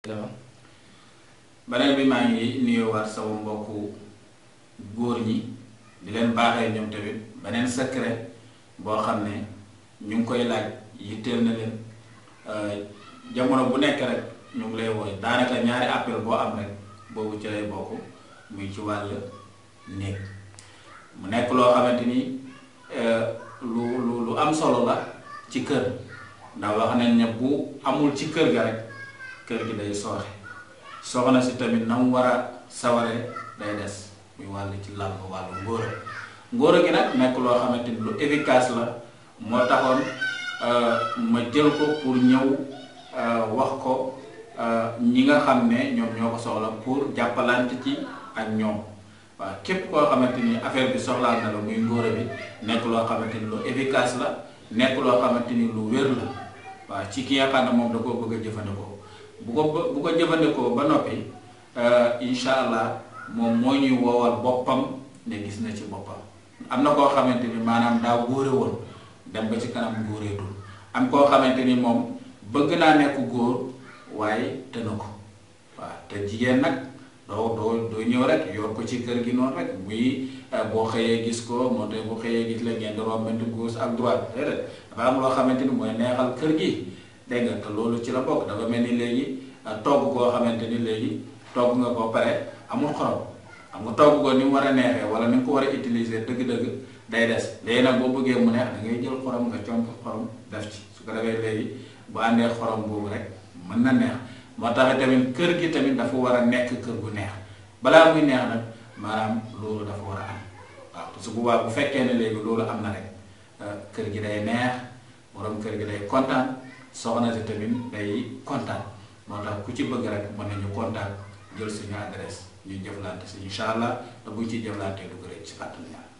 beneen bi maa ngi nuyuwaat sama mbokku góor ñi di leen baaxee ñoom tamit beneen secret boo xam ne ñu ngi koy laaj yitteel na leen jamono bu nekk rek ñu ngi lay wooy daanaka ñaari appel boo am rek boobu ci lay bokk muy ci wàll néeg mu nekk loo xamante ni lu lu lu am solo la ci kër ndax wax nañ ne bu amul ci kër ga rek kër gi day sooxe soxna si tamit na mu war a saware day des muy wàll ci lal wàllu ngóora ngóora gi nag nekk loo xamante ni lu efficace la moo taxoon ma jël ko pour ñëw wax ko ñi nga xam ne ñoom ñoo ko soxla pour jàppalante ci ak ñoom waaw képp koo xamante ni affaire bi soxlaal na la muy ngóora bi nekk loo xamante ni lu efficace la nekk loo xamante ni lu wér la waaw ci ki nga xam ne moom da koo bëgg a jëfandikoo bu ko bu ko jëfandikoo ba noppi incha allah moom moo ñuy woowal boppam ne gis na ci boppam am na koo xamante ni maanaam daa góore woon dem ba ci kanam góoreetul am koo xamante ni moom bëgg naa nekk góor waaye te na ko waaw te jigéen nag doo doo doo ñëw rek yor ko ci kër gi noonu rek muy boo xëyee gis ko moo tax bu xëyee gis la ngeen di rombante gauche ak droite déedéet dafa am loo xamante ni mooy neexal kër gi dégg nga te loolu ci la bokk dafa mel ni léegi togg koo xamante ni léegi togg nga ko pare amul xorom xam nga togg ko ni mu war a neexee wala ni nga ko war a utiliser dëgg-dëgg day des léegi nag boo bëggee mu neex da ngay jël xorom nga comp xorom def ci su ko defee léegi bu àndee xorom boobu rek mën na neex moo tax tamit kër gi tamit dafa war a nekk kër gu neex balaa muy neex nag maanaam loolu dafa war a am waaw parce que bu baax bu fekkee ne léegi loolu am na rek kër gi day neex borom kër gi day kontaan soxna si tamit day kontaan moo tax ku ci bëgg rek mën nañu kontaan jël suñu adresse ñu jëflante si incha allah te buñ ci jëflantee du ko rëcc ci kàttan yàlla